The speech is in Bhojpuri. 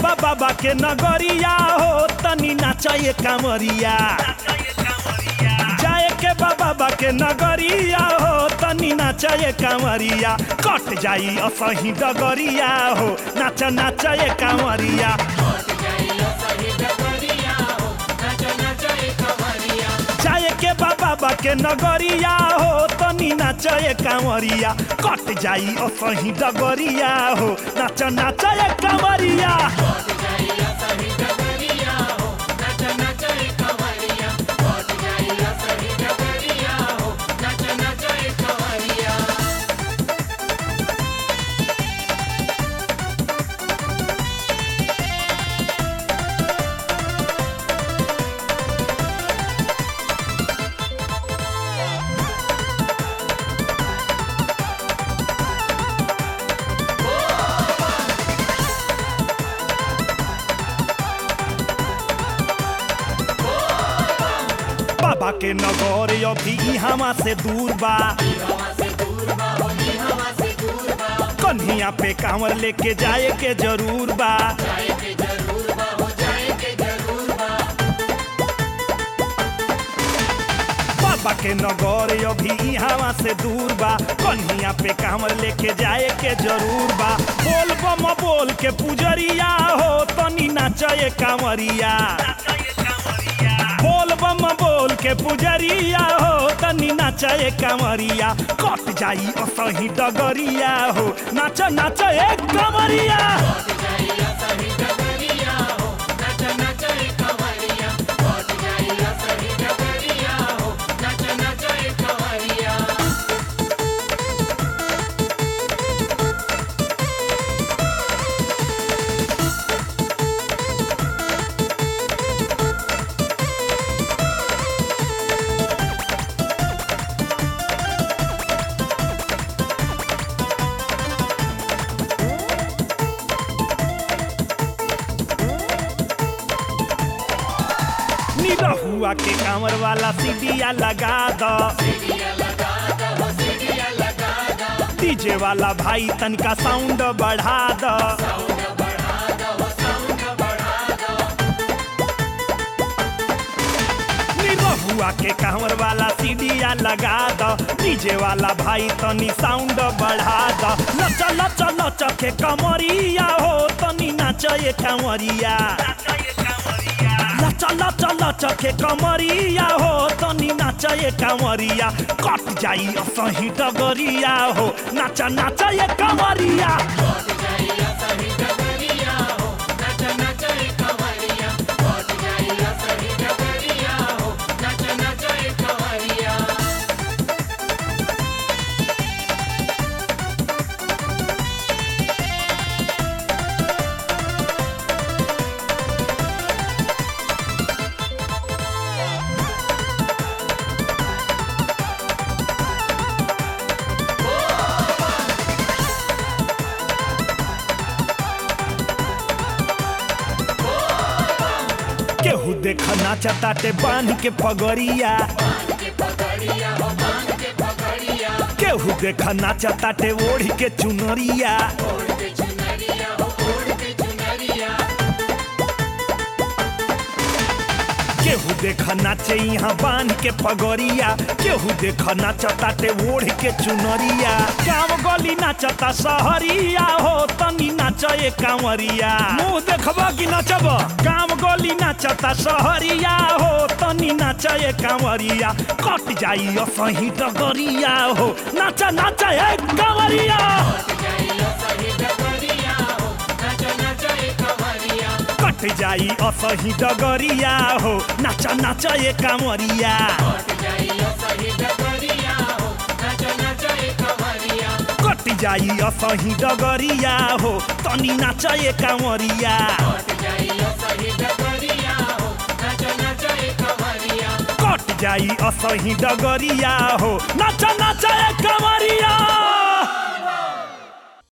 बा बाबा के नगरिया हो तनी नाचे कांवरिया जाए के बा बाबा के नगरिया हो तनी नाचे कांवरिया कट जाई असही डगरिया हो नाच नाचे कांवरिया जाए के बा बाबा के नगरिया हो तनी नाचे कांवरिया कट जाई असही डगरिया हो नाच नाचे कांवरिया बाबा के नगर अभी इहवा से दूर बा कन्हिया पे कांवर लेके जाए के जरूर बा बाबा के नगर अभी इहवा से दूर बा कन्हिया पे कांवर लेके जाए के जरूर बा बोल बम बोल के पुजरिया हो तनी नाचे कांवरिया बोल बम बोल के पुजरिया हो तनी नाचे कांवरिया कट जाई असही डगरिया हो नाच नाच एक कांवरिया निरहुआ के कांवर वाला सीढ़िया लगा दो डीजे वाला भाई तनका साउंड बढ़ा दो निरहुआ के कांवर वाला सीढ़िया लगा दो डीजे वाला भाई तनी साउंड बढ़ा दो लच लच लच के कमरिया हो तनी नाचे कांवरिया लच लच लच के कमरिया हो तनी नाचे कांवरिया कट जाई असही डगरिया हो नाच नाच ये कांवरिया केहू देख नाचताटे बांध के पगड़िया केहू देख नाचताटे ओढ़ के चुनरिया केहू देख नाचे यहाँ बांध के पगड़िया केहू देख नाचताटे ओढ़ के चुनरिया गाँव गली नाचता सहरिया हो तनी नाचे कांवरिया मुंह देखबा कि नाचब गाँव गली नाचता सहरिया हो तनी नाचे कांवरिया कट जाई असही डगरिया हो नाच नाच ए कांवरिया कट जाई असही डगरिया हो नाच नाच ए कांवरिया कट जाई असही डगरिया हो तनी नाच ए कांवरिया कट जाई असही डगरिया हो नाच नाच ए कांवरिया